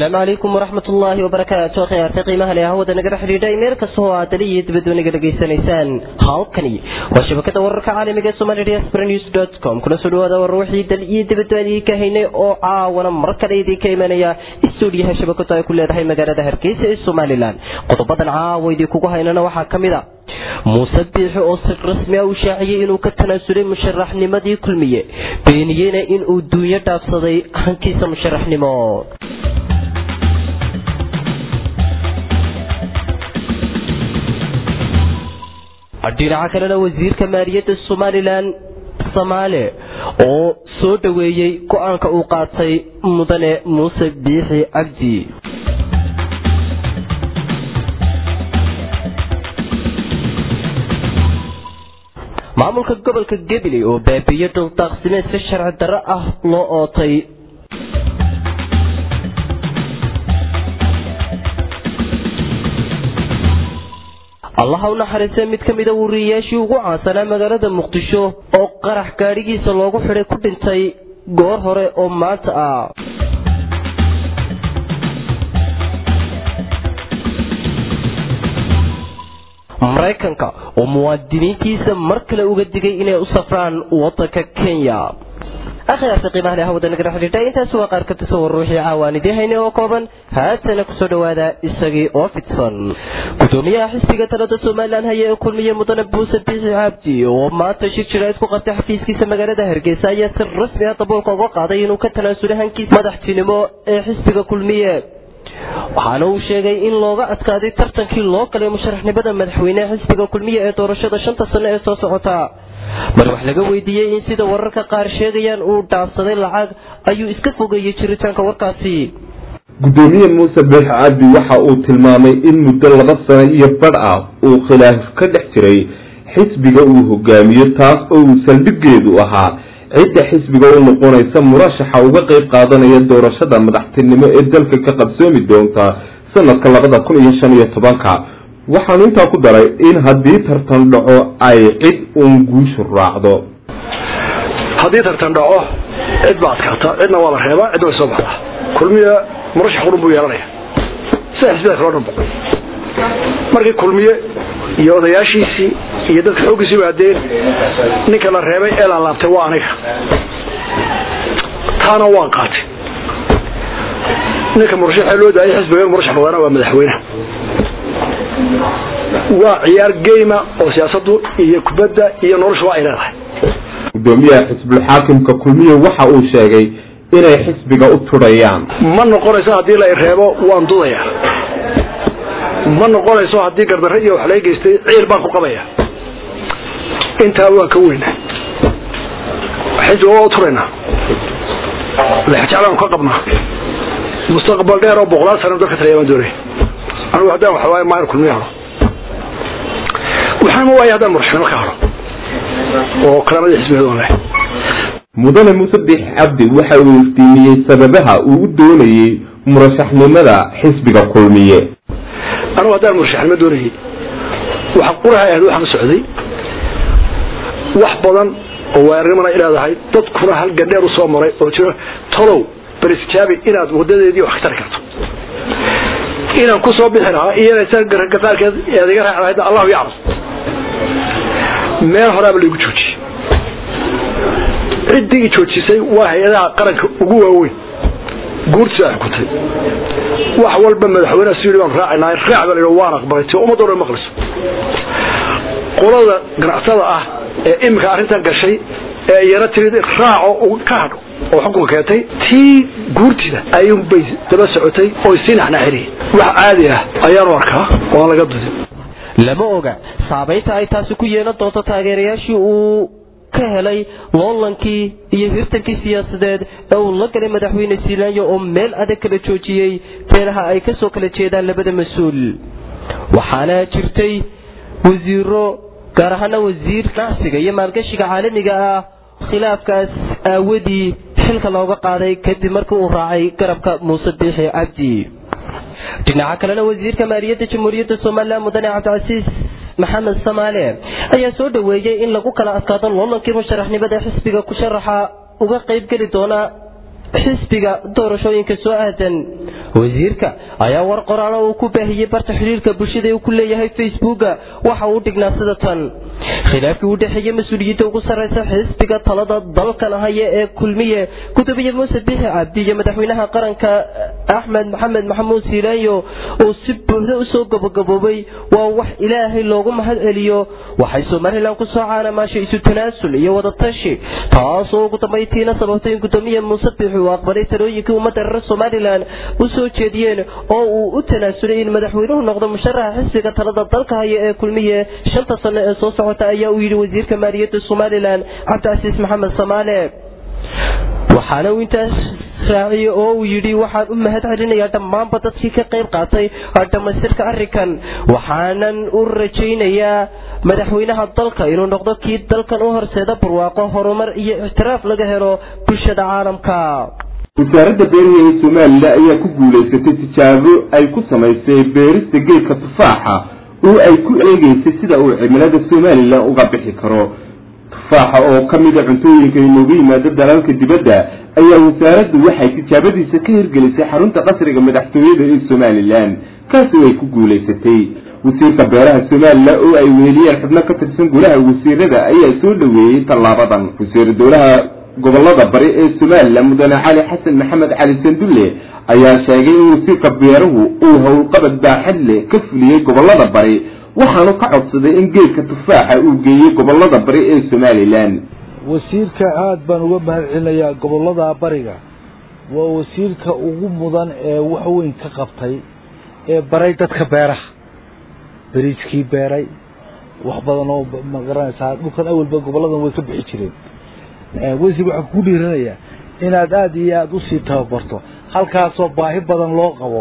asalaamu calaykum waraxmat ullaahi wabarakaatu khiyaarta qiimaha leh hawada nagala xidhiidhay meel kasta oo aad dali iyo dibadba naga dhegaysanaysaan halkani waa shabakada wararka caalamiga ee somali diaspora news dot com kula soo dhawaada war wixii dal iyo dibadba idin ka haynay oo caawana mar kale idinka imanaya stuudiyaha shabakadu ay ku leedahay magaalada hargeysa ee somalilan qodobadan caawa idinkugu haynana waxaa ka mid a muuse biixi oo si rasmi ah u shaaciyey inuu ka tanaasulay musharaxnimadii kulmiye beeniyeyna inuu duunyo dhaafsaday hankiisa musharaxnimo dhinaca kalena wasiirka maaliyadda somalilan samaale oo soo dhoweeyey go-aanka uu qaatay mudane muuse biixi cabdi maamulka gobolka gabiley oo baabiiyo dhuldaaqsimeed si sharci darro ah loo ootay allaha u naxariistay mid ka mida wariyayaashii ugu caansanaa magaalada muqdisho oo qarax gaadhigiisa loogu xidhay ku dhintay goor hore oo maanta ah maraykanka oo muwaadiniintiisa mar kale uga digay inay u safraan wadanka kenya akhyaarta qiimaha leh hawada nagala xidhiidha intaasi waa qaar ka tirsan war ruuxii caawaan idiin haynay oo kooban haatana kusoo dhowaada isagii oo fidsan gudoomiyaha xisbiga talada somalilan haya ee kulmiye mudane buuse biixi cabdi oo maanta shir jiraid ku qabtay xafiiskiisa magaalada hargeysa ayaa si rasmi ah daboolka uga qaaday inuu ka tanaasulay hankiisa madaxtinimo ee xisbiga kulmiye waxaana uu sheegay in looga adkaaday tartankii loo galay musharaxnimada madaxweyneha xisbiga kulmiye ee doorashada shanta sano ee soo socota mar wax laga weydiiyey in sida wararka qaar sheegayaan uu dhaafsaday lacag ayuu iska fogeeyey jiritaanka warkaasi gudoomiye muuse biix cabdi waxa uu tilmaamay in muddo laba sano iyo badh ah uu khilaaf ka dhex jiray xisbiga uu hogaamiyo taas oo uu saldhiggeedu ahaa cidda xisbiga u noqonaysa murashaxa uga qayb qaadanaya doorashada madaxtinimo ee dalka ka qabsoomi doonta sanadka labada kun iyo shan iyo tobanka waxaanu intaa ku daray in haddii tartan dhaco ay cid uun guushu raacdo haddii tartan dhaco cid baa adkaata cidna waa la reebaa cidna way soo baxdaa kulmiye murashax qurun buu yeelanaya sida xisbida kaloo dhanba markii kulmiye iyo odayaashiisii iyo dadka xooggiisii baadeen ninka la reebay ee la laabtay waa aniga taana waan qaatay ninka murashaxa loo daayay xisbiga murashax noqdana waa madaxweyne waa ciyaar geyma oo siyaasadu iyo kubadda iyo noloshu ay leedahay gudoomiyaha xisbulxaakimka kulmiye waxa uu sheegay inay xisbiga u tudhayaan ma noqonayso haddii la reebo waan dudaya ma noqonayso haddii gardarre iyo wax laga geystay ciil baan ku qabaya intaa waan ka weyna xisbiga waa u turaynaa lexjeclaan ka qabnaa mustaqbal dheer oo boqolaal sana dalka talaya baan doonaya anigu haddaan waxawaaye maan kulmiye haro waxaana waaya haddaan murashaxnimo ka haro oo kalaamadii xisbigeed on leh mudane muuse biix cabdi waxa uu iftiimiyey sababaha uu u doonayey murashaxnimada xisbiga kulmiye anigu haddaan murashaxnimo doonayay waxa quraha ahayd waxaan socday wax badan oo waarinimana leedahay dadkuna hal gandheer u soo maray oo jiro tolow barisjaabi inaad wadadeedii wax ka tari karto inaan ku soo bixi lahaa iyo qaarkeed eed iga raaci lahayd allahu yaclam meel horaaba laigu joojiyey ciddii i joojisay waa hay-adaha qaranka ugu waaweyn guurtiisa ay xukuntay wax walba madaxweyneha siyidhi baan raacinaa raac baa la waan aqbalay ti ummadda dhan maqlayso qolada ganacsatada ah ee iminka arrintan gashay ee iyana timid raaco ka hadho oo xukunka keentay tii guurtida ayuunbay daba socotay oy sii naxnaxinayeen wax caadi ah ayaanu arkaa oo aan laga dudin lama oga saabaynta ay taasi ku yeelan doonto taageerayaashii uu ka helay loolankii iyo hirtankii siyaasadeed ee uu la galay madaxweyne siilaanyo oo meel adag kala joojiyey beelaha ay ka soo kala jeedaan labada mas-uul waxaana jirtay wasiiro gaar ahaana wasiir ganacsiga iyo maalgashiga caalamiga ah khilaafkaas aawadii xilka looga qaaday kadib markii uu raacay garabka muuse biixi cabdi dhinaca kalena wasiirka maaliyadda jamhuuriyadda somalilan mudane cabdicasiis maxamed samaale ayaa soo dhoweeyey in lagu kala adkaado loolankii musharaxnimada xisbiga ku sharaxa uga qaybgeli doona xisbiga doorashooyinka soo aadan wasiirka ayaa war qoraalo uu ku baahiyey barta xiriirka bulshada uu ku leeyahay facebooka waxa uu dhignaa sida tan khilaafkii u dhexeeyey mas-uuliyiinta ugu sarreysa xisbiga talada dalkan haya ee kulmiye gudoomiye muuse bixi cabdi iyo madaxweynaha qaranka axmed maxamed maxamuud siilaanyo uu si buuxda usoo gabagaboobay waa wax ilaahay loogu mahad celiyo waxay somalilan ku soo caanamaashay isu tanaasul iyo wadatashi taasoo ugu dambaytiina sababtay in gudoomiye muuse bixi uu aqbalay talooyinkii ummadda reer somalilan u soo jeediyeen oo uu u tanaasulay in madaxweynuhu noqdo musharaxa xisbiga talada dalka haya ee kulmiye shanta sano ee soo socota ayaa uu yidhi wasiirka maaliyadda somalilan cabdicasiis maxamed samaale waxaana uu intaas raaciyey oo uu yidhi waxaan u mahad celinayaa dhammaanba dadkii ka qayb qaatay dhammaystirka arrinkan waxaanan u rajaynayaa madaxweynaha dalka inuu noqdo kii dalkan u horseeda barwaaqo horumar iyo ictiraaf laga helo bulshada caalamka wasaaradda beeraha ee somalilan ayaa ku guulaysatay tijaabo ay ku samaysay beerista geedka tufaaxa oo ay ku eegeysay sida uu cimilada somalilan uga bixi karo tufaaxa oo ka mida cuntooyinka inoogu yimaado dalalka dibadda ayaa wasaaraddu waxay tijaabadiisa ka hirgelisay xarunta qasriga madaxtooyada ee somalilan kaasi ay ku guulaysatay wasiirka beeraha somalilan oo ay weheliyeen xubno ka tirsan golaha wasiirada ayaa soo dhoweeyey tallaabadan wasiir dowlaha gobolada bari ee somalilan mudane cali xasan maxamed cali sandulle ayaa sheegay in wasiirka beeruhu uu howlqabad baaxad leh ka fuliyey gobolada bari waxaanu ka codsaday in geedka tufaaxa uu geeyey gobolada bari ee somalilan wasiirka aada baan uga mahad celinayaa gobolada bariga waa wasiirka ugu mudan ee wax weyn ka qabtay ee baray dadka beeraha beriiskii beeray wax badan oo magaranaysaa dhulkan awalba goboladan way ka bixi jireen wasiir waxaan ku dhiiranayaa inaad aada iyo aada usii tababarto halkaasoo baahi badan loo qabo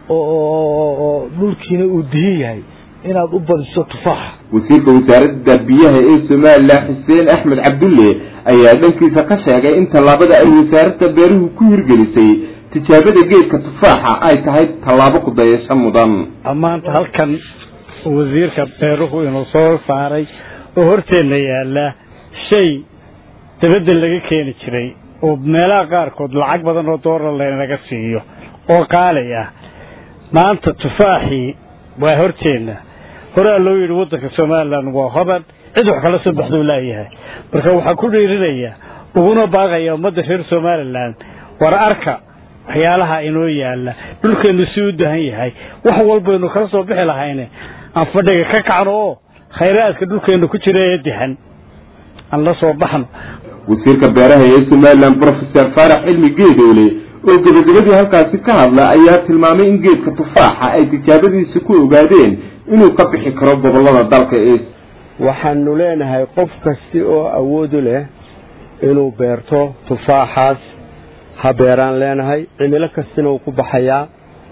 oo dhulkiina uu dihin yahay inaad u badiso tufaaxa wasiirka wasaaradda biyaha ee somalilan xuseen axmed cabdulle ayaa dhankiisa ka sheegay in tallaabada ay wasaaradda beeruhu ku hirgelisay tijaabada geedka tufaaxa ay tahay tallaabo ku dayasho mudan maanta halkan wasiirka beeruhu inuu soo saaray oo horteenna yaala shay dabadda laga keeni jiray oo meelaha qaarkood lacag badan oo doolar laynaga siiyo oo qaali ah maanta tufaaxii waa horteenna horaa loo yidhi waddanka somalilan waa hoban cid wax kala soo baxduu laayahay marka waxaan ku dhiirinayaa uguna baaqaya ummadda reer somalilan war arka waxyaalaha inoo yaala dhulkeennu si u dahan yahay wax walbaynu kala soo bixi lahayne aan fadhiga ka kacno oo khayraadka dhulkeennu ku jira ee dahan aan la soo baxno wasiirka beeraha ee somalilan brofeor faarax cilmi geedoole oo gebagabadii halkaasi ka hadla ayaa tilmaamay in geedka tufaaxa ay tijaabadiisa ku ogaadeen inuu ka bixi karo gobolada dalka ee waxaanu leenahay qof kasti oo awoodu leh inuu beerto tufaaxaas ha beeraan leenahay cimilo kastina uu ku baxayaa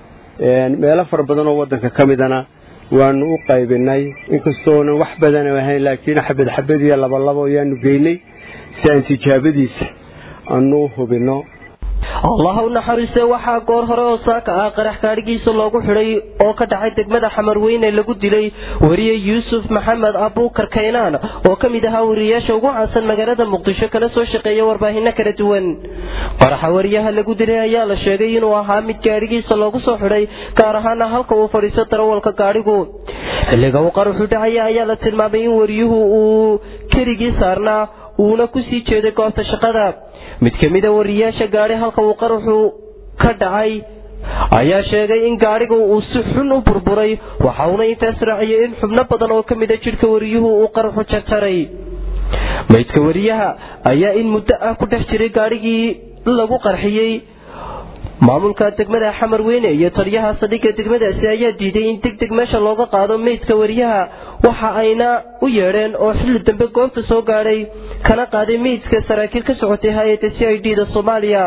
meelo fara badan oo waddanka ka midana waanu u qaybinay inkastoonan wax badan ahayn laakiin xabad xabad iyo labalabo ayaanu geynay si aan tijaabadiisa aanu u hubinno allah u naxariiste waxaa goor hore oo saaka ah qarax gaadhigiisa loogu xidhay oo ka dhacay degmada xamarweyne lagu dilay wariye yuusuf maxamed abuukar kaynaan oo ka mid ahaa wariyayaasha ugu caansan magaalada muqdisho kana soo shaqeeya warbaahino kala duwan qaraxa wariyaha lagu dilay ayaa la sheegay inuu ahaa mid gaadhigiisa loogu soo xidhay gaar ahaana halka uu fadhiisto darawalka gaadhigu xilliga uu qaraxu dhacaya ayaa la tilmaamay in wariyuhu uu keligii saarnaa uuna kusii jeeday goobta shaqada mid ka mida wariyayaasha gaadhi halka uu qaraxu ka dhacay ayaa sheegay in gaadhiga uu si xun u burburay waxa uuna intaas raaciyay in xubno badan oo ka mida jidhka wariyuhu uu qaraxu jarjaray maydka wariyaha ayaa in muddo ah ku dhex jiray gaadhigii lagu qarxiyey maamulka degmada xamar weyne iyo taliyaha saldhigga degmadaasi ayaa diiday in deg deg meesha looga qaado meydka wariyaha waxa ayna u yeedheen oo xilli dambe goobta soo gaadhay kana qaaday meydka saraakiil ka socotay hay-adda c i d da soomaaliya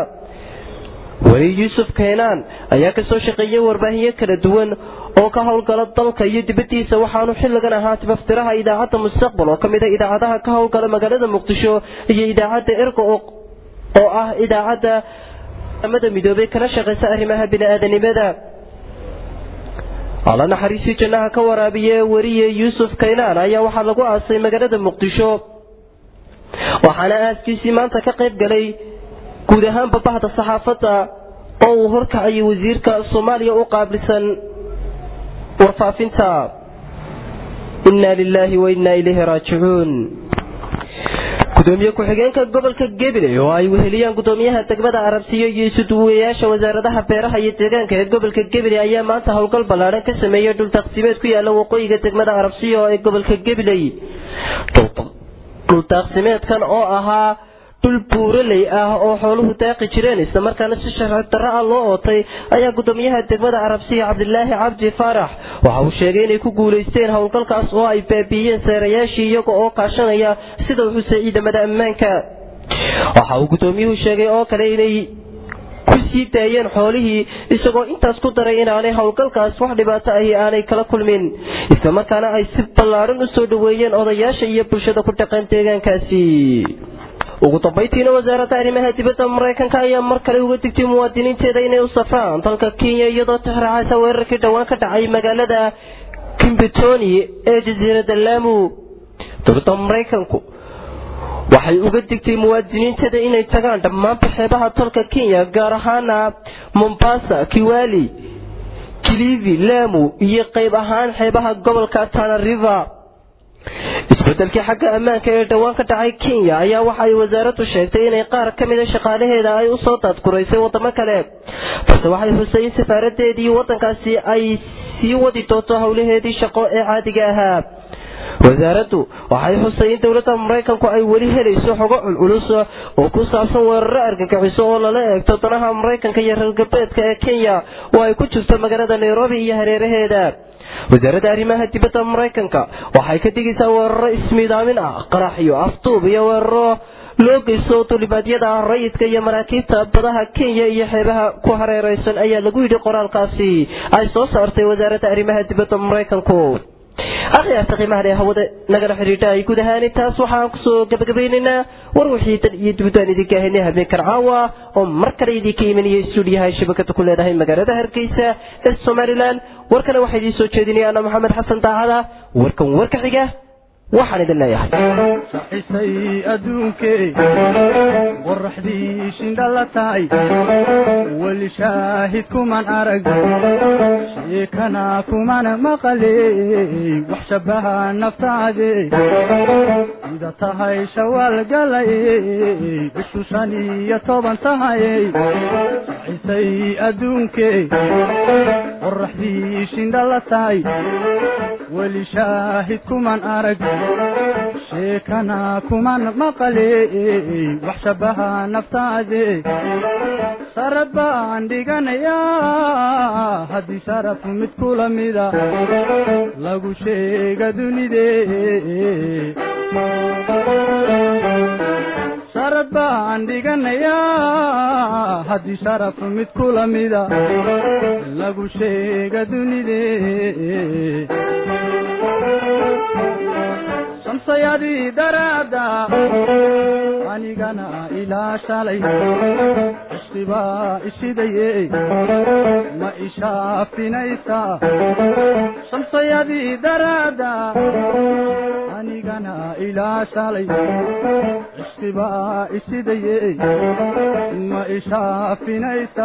weli yuusuf keenaan ayaa kasoo shaqeeyay warbaahinyo kala duwan oo ka howlgala dalka iyo dibadiisa waxaanu xilligan ahaa tibaftiraha idaacadda mustaqbal oo kamid a idaacadaha ka howlgala magaalada muqdisho iyo idaacadda ergo oo ah idaacadda mada midoobay kana shaqaysa arrimaha bini-aadanimada alla naxariisii jannaha ka waraabiye weriye yuusuf kaynaan ayaa waxaa lagu aasay magaalada muqdisho waxaana aaskiisii maanta ka qayb galay guud ahaanba bahda saxaafadda oo uu horkacayay wasiirka soomaaliya u qaabilsan warfaafinta inna lilaahi wa inna ilayhi raajicuun gudoomiye ku-xigeenka gobolka gabiley oo ay weheliyaan gudoomiyaha degmada arabsiyo iyo isuduwayaasha wasaaradaha beeraha iyo deegaanka ee gobolka gabiley ayaa maanta howlgal ballaadhan ka sameeyey dhul taqsiimeed ku yaala waqooyiga degmada arabsiyo ee gobolka gabiley dhul taqsimeedkan oo ahaa dhul buuraley ah oo xooluhu daaqi jireen islamarkaana si sharci darro ah loo ootay ayaa gudoomiyaha degmada arabsiya cabdilaahi cabdi faarax waxa uu sheegay inay ku guulaysteen howlgalkaas oo ay baabiiyeen seerayaashii iyaga oo kaashanaya sida uu xusay ciidamada ammaanka waxa uu gudoomiyuhu sheegay oo kale inay ku sii daayeen xoolihii isagoo intaas ku daray inaanay howlgalkaas wax dhibaato ahi aanay kala kulmin islamarkaana ay si ballaadhan u soo dhoweeyeen odayaasha iyo bulshada ku dhaqan deegaankaasi ugu dambaytiina wasaaradda arrimaha dibadda maraykanka ayaa mar kale uga digtay muwaadiniinteeda inay u safraan dalka kenya iyadoo tixraacaysa weerarkii dhowaan ka dhacay magaalada kimbitoni ee jasiiradda laamu dowladda maraykanku waxay uga digtay muwaadiniinteeda inay tagaan dhammaanba xeebaha dalka kenya gaar ahaana mombasa kiwali kilivi laamu iyo qayb ahaan xeebaha gobolka tana river isbedelkii xagga ammaanka ee dhowaan ka dhacay kenya ayaa waxa ay wasaaraddu sheegtay inay qaar ka mida shaqaalaheeda ay usoo daadguraysay wadamo kale balse waxay xusay in safaaradeedii waddankaasi ay sii wadi doonto howlaheedii shaqo ee caadiga ahaa wasaaraddu waxay xusay in dowladda maraykanku ay weli helayso xogo culculus oo ku saabsan weeraro argagixiso oo lala eegto danaha maraykanka iyo reer galbeedka ee kenya oo ay ku jirto magaalada nairobi iyo hareeraheeda wasaaradda arrimaha dibadda maraykanka waxay ka digaysaa weeraro ismiidaamin ah qaraxyo afduub iyo weeraro loo geysto dulimaadyada rayidka iyo maraakiibta badaha kenya iyo xeebaha ku hareereysan ayaa lagu yidhi qoraalkaasi ay soo saartay wasaaradda arrimaha dibadda maraykanku akhyaarta qiimaha leh hawada nagala xidhiidha ay guud ahaan intaas waxaan kusoo gabagabaynaynaa war wixii dan iyo dibadaan idinka ahaynay habeenkan caawa oo mar kale idinka imanaya stuudiyaha ay shabakada ku leedahay magaalada hargeysa ee somalilan warkana waxaa idiin soo jeedinaya ana maxamed xasan daacada warkan warka xiga waxaan idin leeyahay saxisay adduunkee qoraxdii shindhala tahay weli shaahid kuman arag sheekana kuman maqaley wax shabaha naftaade sida tahay shawaal galay bishu shan iyo toban tahay saxisay adduunkee qoraxdii shindhala tahay weli shaahid kuman arag sheekana kuman maqaley wax shabaha naftaade sarad baan dhiganayaa haddii sharaf mid kula mida lagu sheega dunide sarad baan dhiganayaa haddii sharaf mid kula mida lagu sheega dunide shamsayadii daraada anigana ilaa shalay cishqibaa ishidaye ma ishaafinaysa shamsayadii daraada anigana ilaa shalay cishqibaa ishidaye ma ishaafinaysa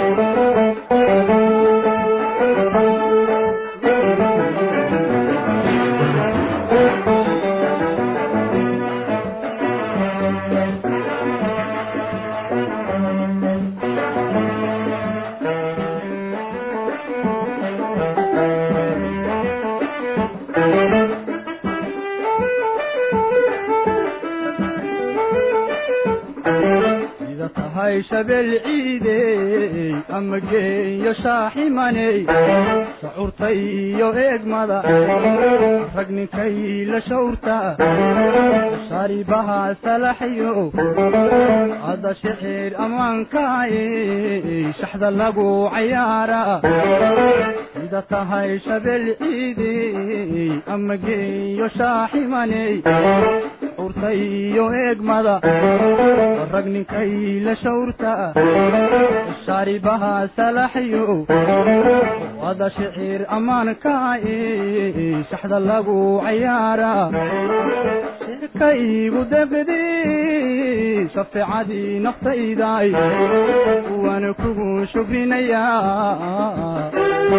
tahay shabeel ciidey ama geeyo shaaximaney sacuurta iyo eegmada rag ninkay la shawrta sharibaha salaxyo ada shicir ammaankaay shaxda lagu cayaara sida tahay shabeel ciidey ama geeyo shaaximaney shawrta iyo eegmada rag ninkay la shawrta shaaribaha salaxyo wada shicir ammaanka shaxda lagu cayaara shirka igu deqdi shafeecadii naftayday waana kugu shukrinayaa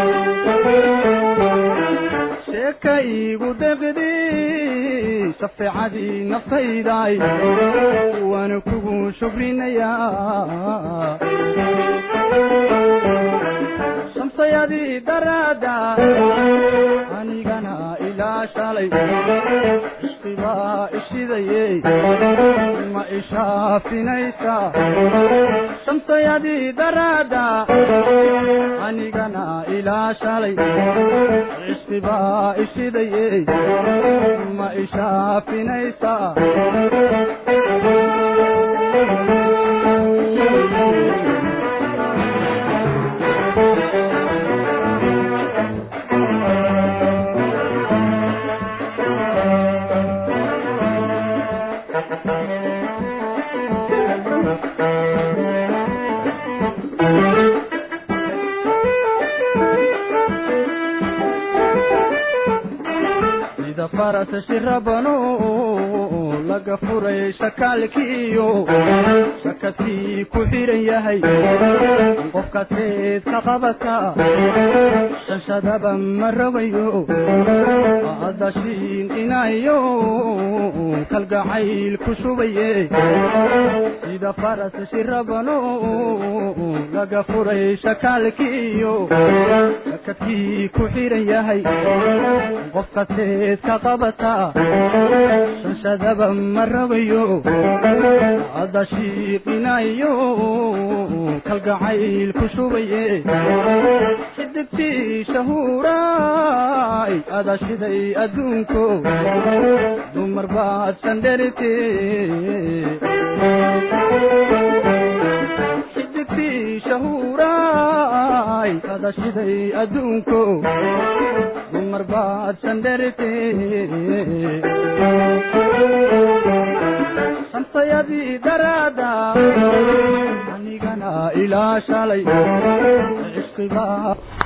sheeka igu deqdi shafeecadii naftayday waana kugu shukrinayaa shamsayadii daraada anigana ilaa shalay ishqibaa ishidaye ma ishaafinaysa shamsayadii daraada anigana ilaa shalay ishqibaa ishidaye ma ishaafinaysa sida faras shirabano laga furay shakaalkiiyo shakadkii ku xiran yahay qofka seed ka qabata shanshadaba ma rogayo adashiin inayo kalgacayl ku shubaye sida faras shirabano laga furay shakaalkiiyo shakadkii ku xiran yahay qofka seed ka qabata shanshadaba ma rogayo hadda shiiqinayo kalgacayl ku shubaye xidigtii shahuuraay ada shiday adduunko dumar baad sandherite xidigtii shahuuraay ada shiday adduunko dumar baad sandherite shamsayadii daraada anigana ilaa shalay cishqibaa